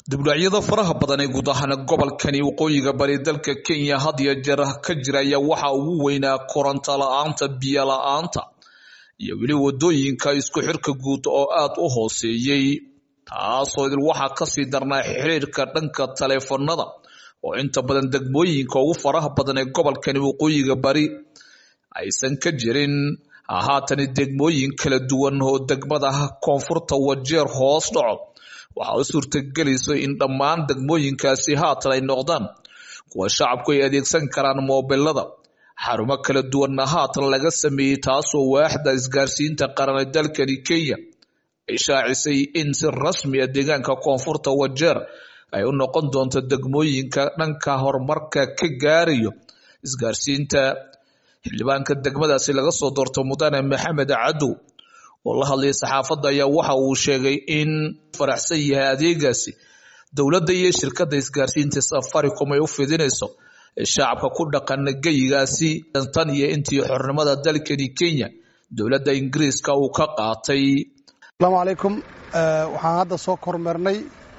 dibdhacyada faraha badan ee guud ahaan gobolkani waqooyiga bari dalka kenya had iyo jeer ka jiraya waxa ugu weynaa koronto la-aanta biyo la-aanta iyo weli wadooyinka isku xirka guud oo aad u hooseeyey taasoo idil waxaa kasii darnaa xiriirka dhanka taleefanada oo inta badan degmooyinka ugu faraha badan ee gobolkani waqooyiga bari aysan ka jirin haatani degmooyin kala duwan oo degmada koonfurta wajeer hoos dhaco waxaa u suurtagelayso in dhammaan degmooyinkaasi haatan ay noqdaan kuwa shacabku ay adeegsan karaan moobilada xarumo kala duwanna haatan laga sameeyey taasoo waaxda isgaarsiinta qaran ee dalkani kenya ay shaacisay in si rasmi a deegaanka koonfurta wajeer ay u noqon doonto degmooyinka dhanka horumarka ka gaarayo isgaarsiinta xildhibaanka degmadaasi laga soo doorto mudane maxamed cadow oo la hadlayay saxaafadda ayaa waxa uu sheegay in faraxsan yahay adeegaasi dowladda iyo shirkadda isgaarsiinta safaricom ay u fidinayso shacabka ku dhaqan geyigaasi tan iyo intii xornimada dalkani kenya dowladda ingiriiska uu ka qaatay asalaamu calaykum waxaan hadda soo kormeernay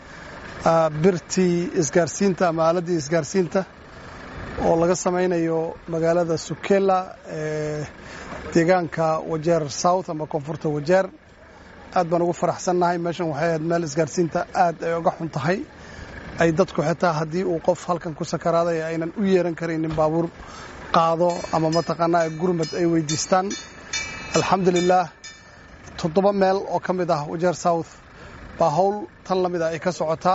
birtii isgaarsiinta ama aaladdii isgaarsiinta oo laga samaynayo magaalada sukela ee deegaanka wajeer south ama koonfurta wajeer aad baan ugu faraxsannahay meeshan waxay ahayd meel isgaarsiinta aad ay uga xun tahay ay dadku xitaa haddii uu qof halkan ku sakaraaday aynan u yeeran karaynin baabuur qaado ama mataqaanaa gurmad ay weydiistaan alxamdulilaah toddoba meel oo ka mid ah wajeer south baa howl tan la mid a ay ka socotaa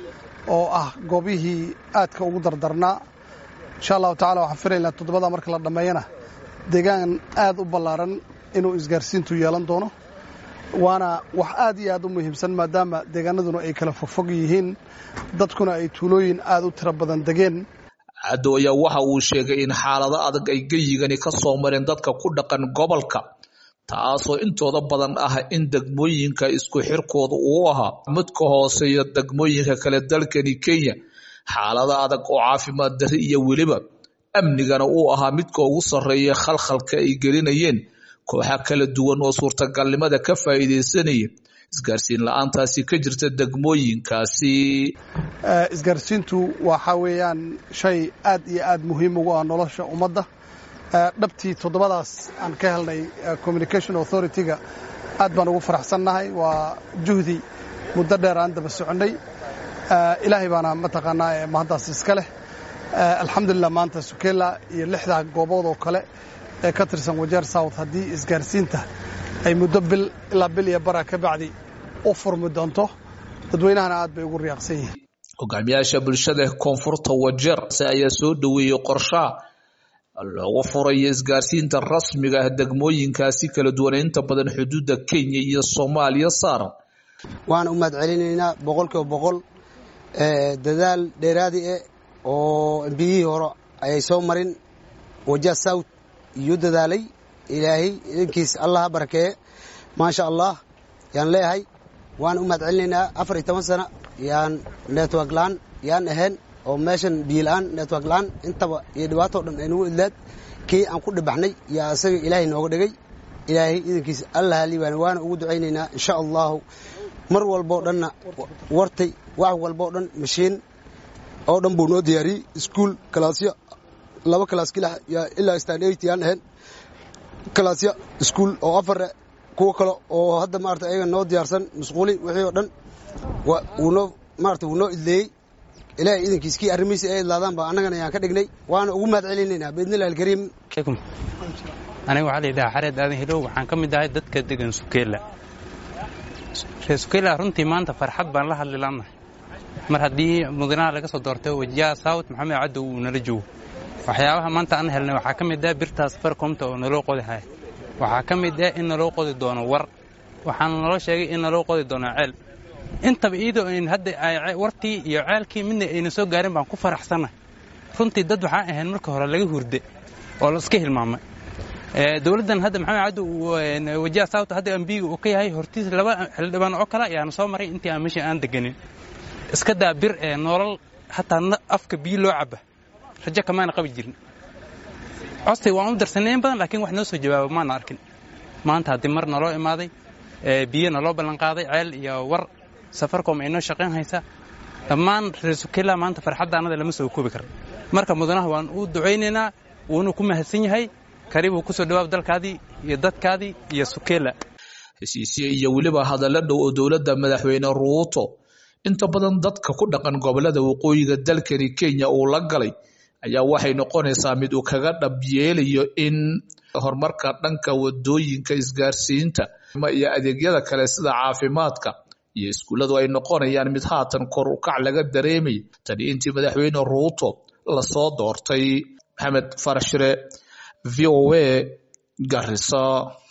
oo ah goobihii aadka ugu dardarnaa insha allahu tacala waxaan filaynaa toddobada marka la dhammeeyana deegaan aad u ballaaran inuu isgaarsiintu yeelan doono waana wax aad iyo aad u muhiimsan maadaama deegaanaduna ay kala fogfog yihiin dadkuna ay tuulooyin aad u tiro badan degeen cadow ayaa waxa uu sheegay in xaalado adag ay geyigani ka soo mareen dadka ku dhaqan gobolka taasoo intooda badan ah in degmooyinka isku xirkooda uu ahaa mid ka hooseeya degmooyinka kale dalkani kenya xaalado adag oo caafimaad dari iyo weliba amnigana uu ahaa midka ugu sarreeya khalkhalka ay gelinayeen kooxa kala duwan oo suurtagalnimada ka faa'iidaysanaya isgaarsiin la-aantaasi ka jirta degmooyinkaasi isgaarsiintu waxa weeyaan shay aad iyo aad muhiim ugu ah nolosha ummadda dhabtii toddobadaas aan ka helnay communication authority-ga aad baan ugu faraxsannahay waa juhdi muddo dheer aan daba soconnay ilaahay baana mataqaanaa mahaddaas iska leh alxamdulilah maanta sukela iyo lixdaa goobood oo kale ee ka tirsan wajeer south haddii isgaarsiinta ay muddo bil ilaa bil iyo bara ka bacdi u furmi doonto dadweynahana aad bay ugu riyaaqsan yihiin hogaamiyaasha bulshada koonfurta wajeer ayaa soo dhoweeyey qorshaha loogu furayo isgaarsiinta rasmiga ah degmooyinkaasi kala duwan inta badan xuduudda kenya iyo soomaaliya saaran waxaan u mahad celinaynaa boqolkiiba boqol dadaal dheeraadi eh oo embiyihii hore ayay soo marin waja south iyo dadaalay ilaahay idinkiis allah ha barakeeye maasha allah yaan leeyahay waan u mahad celinaynaa afar iyo toban sana yaan network la-aan yaan ahayn oo meeshan biyo la-aan network la-aan intaba iyo dhibaatoo dhan ay nagu idlaad kii aan ku dhibaxnay yaa isaga ilaahay nooga dhigay ilaahay idinkiis allah haliibaan waana ugu ducaynaynaa insha allahu mar walboo dhanna wartay wax walboo dhan mashiin oo dhan buu noo diyaariyey iskuol kalaasya laba kalaas kilax ilaa stan eight yaan ahayn kalaasya iskuol oo afare kuwo kale oo hadda maarata ayaga noo diyaarsan masquuli wixii oo dhan wuunoo maarata wuu noo idleeyey ilaahay idankiis kii arrimihiisa ay idlaadaan ba annagana ayaan ka dhignay waana ugu mahad celinaynaa biidnillahi alkariim aniga waxaa la yidhaha xareed aadan hilow waxaan ka mid ahay dadka degan sukeela reer sukeela runtii maanta farxad baan la hadli laannahay mar haddii mudanaha laga soo doortay wajiyaha south maxamed cadow uu nala joogo waxyaabaha maanta aan helnay waxaa ka mid ah birtaas farkomta oo naloo qodi haya waxaa ka mid ah in naloo qodi doono war waxaana naloo sheegay in naloo qodi doono ceel intaba iyadoo ayn hadda wartii iyo ceelkii midna ayna soo gaarin baan ku faraxsannahay runtii dad waxaan ahayn marka hore laga hurde oo la iska hilmaamay dowladdan hadda maxamed cadow wajiha south hadda ambiga uu ka yahay hortiis laba xildhibaan oo kale ayaana soo maray intii aan meesha aan deganin iska daa bir ee nolol hataa afka biyo loo caba rajo kamaana qabi jirin codsi waan u darsanay in badan laakiin wax noo soo jawaaba maana arkin maanta haddii mar naloo imaaday biyo naloo ballanqaaday ceel iyo war safarcom ay noo shaqayn haysaa dhammaan reer sukela maanta farxadda annada lama soo koobi karo marka mudanaha waan u ducaynaynaa wuuna ku mahadsan yahay karibuu ku soo dhawaab dalkaadii iyo dadkaadii iyo sukela heshiisye iyo weliba hadalla dhow oo dowladda madaxweyne ruuto inta badan dadka ku dhaqan gobolada waqooyiga dalkani kenya uu la galay ayaa waxay noqonaysaa mid uu kaga dhab yeelayo in horumarka dhanka wadooyinka isgaarsiinta iyo adeegyada kale sida caafimaadka iyo iskuulladu ay noqonayaan mid haatan kor u kac laga dareemay tani intii madaxweyne ruuto lasoo doortay maxamed farashire v o a garisa